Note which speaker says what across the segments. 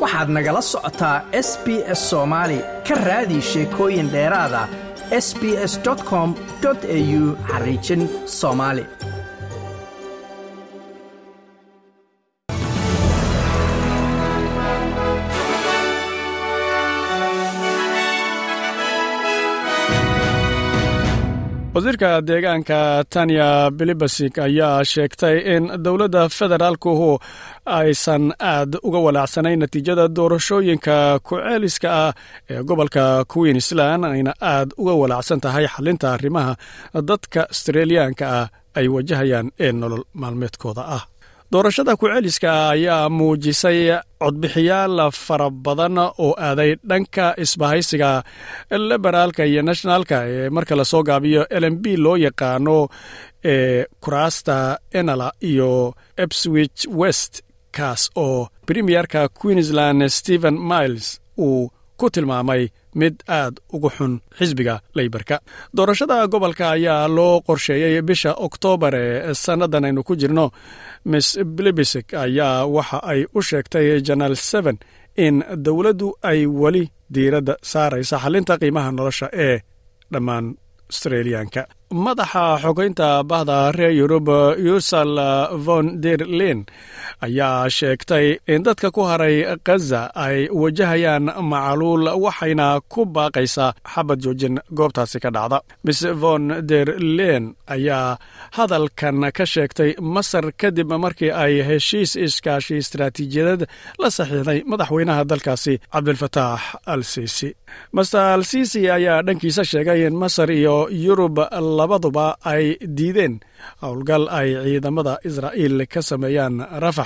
Speaker 1: waxaad nagala socotaa s b s soomaali ka raadi sheekooyin dheeraada s b s com au xariijin soomaali
Speaker 2: wasiirka deegaanka tanya bilibasik ayaa sheegtay in dowladda federaalkuhu aysan aad uga walaacsanayn natiijada doorashooyinka ku-ceeliska ah ee gobolka queensland ayna aad uga walaacsan tahay xalinta arrimaha dadka astreeliyaanka ah ay wajahayaan ee nolol maalmeedkooda ah doorashada ku-ceeliska ayaa muujisay codbixiyaal fara badan oo aaday dhanka isbahaysiga liberaalka iyo nationalka ee marka lasoo gaabiyo lm b loo yaqaano ee kuraasta enala iyo epswich west kaas oo premierka queensland stephen miles uu ku tilmaamay mid aad ugu xun xisbiga leybarka doorashada gobolka ayaa loo qorsheeyey bisha oktoobar ee sannadan aynu ku jirno miss blibisik ayaa waxa ay u sheegtay janaal seven in dowladdu ay weli diiradda saaraysa xalinta qiimaha nolosha ee dhammaan astreeliyaanka madaxa xogeynta bahda reer yurub yusal von der len ayaa sheegtay in dadka ku haray khaza ay wajahayaan macaluul waxayna ku baaqaysaa xabad joojin goobtaasi ka dhacda miss von der len ayaa hadalkan ka sheegtay masar kadib markii ay heshiis iskaashi istaraatiijiyadeed la saxiixday madaxweynaha dalkaasi cabdilfataax al sisi master al sisi ayaa dhankiisa sheegay in masar iyo yurub labaduba ay diideen howlgal ay ciidamada israa'iil ka sameeyaan rafax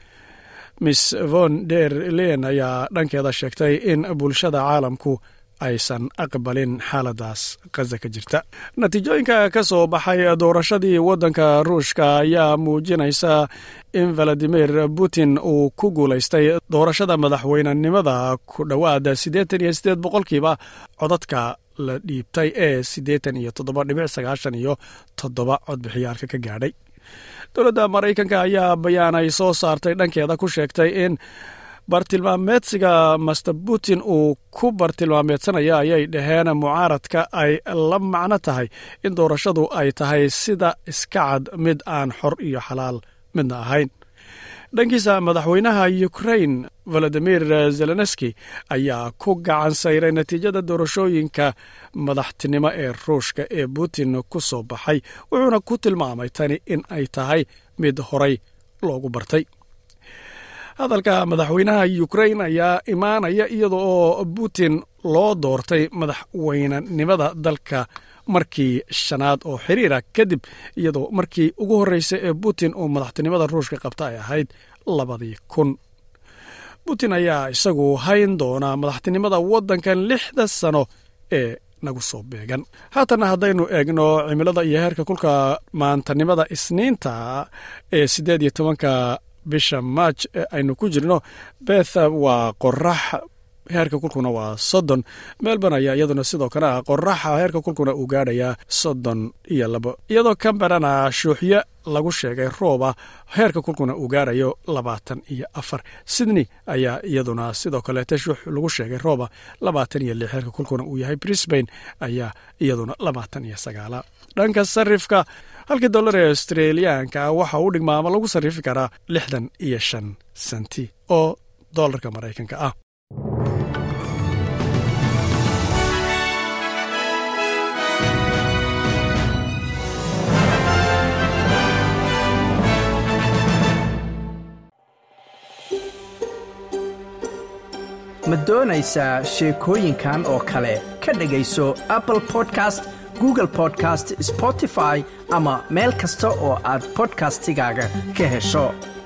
Speaker 2: miss von der len ayaa dhankeeda sheegtay in bulshada caalamku aysan aqbalin xaaladaas khaza ka jirta natiijooyinka ka soo baxay doorashadii waddanka ruushka ayaa muujinaysa in valadimir putin uu ku guulaystay doorashada madaxweynenimada ku dhowaada siddeetan iyo siddeed boqolkiiba codadka la dhiibtay ee siddeetan iyo toddoba dhibic sagaashan iyo toddoba codbixiyaalka ka gaadhay dowladda maraykanka ayaa bayaan ay soo saartay dhankeeda ku sheegtay in bartilmaameedsiga master putin uu ku bartilmaameedsanaya ayay dhaheen mucaaradka ay la macno tahay in doorashadu ay tahay sida iska cad mid aan xor iyo xalaal midna ahayn dhankiisa madaxweynaha ukrain valadimir zelenski ayaa ku gacan sayray natiijada doorashooyinka madaxtinimo ee ruushka ee putin ku soo baxay wuxuuna ku tilmaamay tani in ay tahay mid horay loogu bartay hadalka madaxweynaha ukrain ayaa imaanaya iyada oo putin loo doortay madaxweynenimada dalka markii shanaad oo xiriira kadib iyadoo markii ugu horreysay ee putin uu madaxtinimada ruushka qabta ay ahayd labadii kun putin ayaa isagu hayn doonaa madaxtinimada waddankan lixda sano ee nagu soo beegan haatana haddaynu eegno cimilada iyo heerka kulka maantanimada isniinta ee siddeed iyo tobanka bisha maaj ee aynu ku jirno beth waa qorax heerka kulkuna waa soddon melbourne ayaa iyaduna sidoo kale ah qoraxa heerka kulkuna uu gaadhayaa soddon iyo labo iyadoo camberana shuuxyo lagu sheegay rooba heerka kulkuna uu gaadhayo labaatan iyo afar sydney ayaa iyaduna sidoo kaleete shuux lagu sheegay rooba labaatan iyo lix heerka kulkuna uu yahay brisbane ayaa iyaduna labaatan iyo sagaala dhanka sarifka halkii dollar ee australiyaanka waxa uu dhigmaa ama lagu sarrifi karaa lixdan iyo shan senti oo dollarka maraykanka ah
Speaker 1: ma doonaysaa sheekooyinkan oo kale ka dhegayso apple podcast google podcast spotify ama meel kasta oo aad bodkastigaaga ka hesho